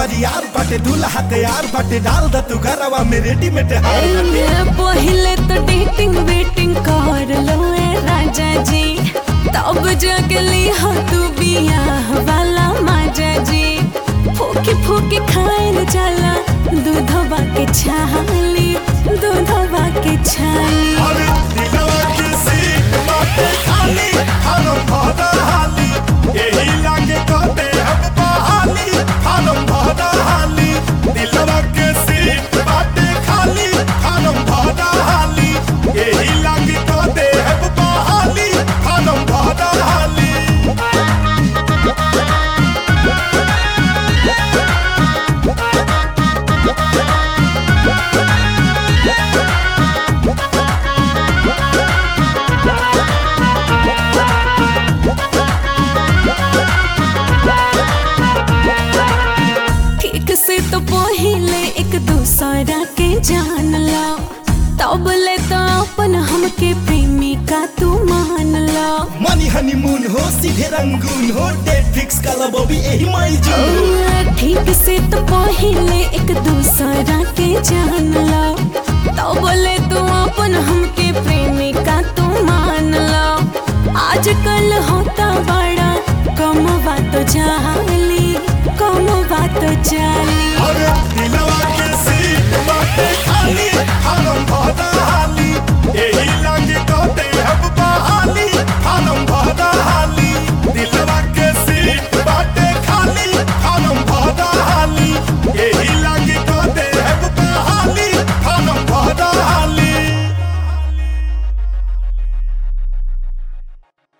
बरियार बाटे दूल्हा तैयार बाटे डाल द तू घरवा में रेडीमेड हार बाटे पहले तो डेटिंग वेटिंग कर लो ए राजा जी तब जगली हो तू बियाह वाला माजा जी फूकी फूकी खाएल जाला दूधवा के छाली दूधवा के छाली अरे दिलवा के सीट बाटे खाली हम भरा हाली यही लागे कहते हम बहाली हम भरा हाली दिलवा के सीट बाटे खाली हम भरा हाली यही लागे कहते हम बहाली हम भरा हाली ठीक से तो पहले एक दूसरा के जान लो तब ले तो अपन हमके प्रेमिका तू मान लो मनी हनीमून हो सीधे रंगून हो डेट फिक्स कर लो बॉबी यही माई जून ठीक से तो पहले एक दूसरा के जान लो तो बोले तू अपन हमके प्रेमिका तू मान लो आजकल होता बड़ा कम बात जाली कम बात जाली अरे दिलवा के सीट बाटे खाली हम भरा